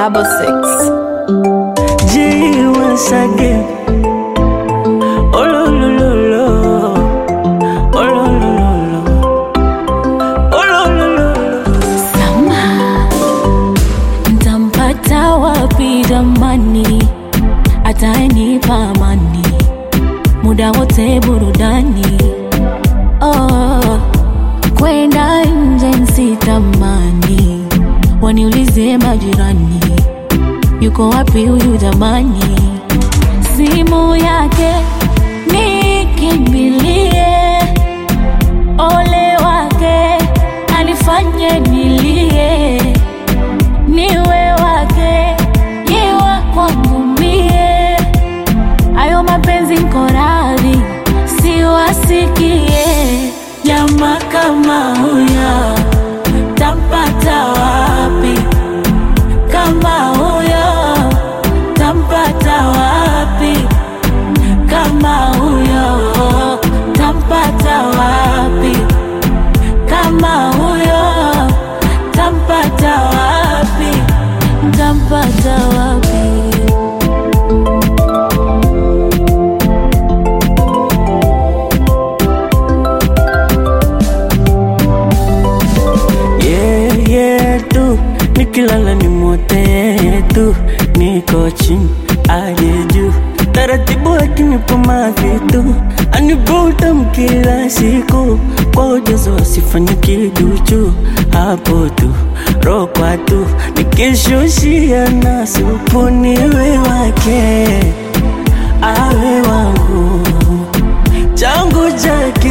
double six. G once again. Oh lo lo lo lo. Oh lo lo lo lo. Oh lo lo lo lo. Sama, ntampata wapi jamani? Atanipa amani muda wote burudani. Oh, kwenda nje nsitamani, waniulize majirani, yuko wapi huyu jamani? Simu yake nikimbilie ole wake anifanye nilie, niwe wake yewa kwangu mie, ayo mapenzi nko radhi siwasikie. Jamaa kama huyo tampata wapi? Kama huyo tampata wapi? Kama huyo tampata wapi? Kama huyo tampata wapi? Tampata wapi? Yeah, yeah, tu nikilala ni mote tu, niko chini aje juu, taratibu akinipa mavitu anivuta kila siku kwa ujazo asifanye kiduchu, hapo tu rokwa tu nikishushia na supu niwe wake awe wangu changu chake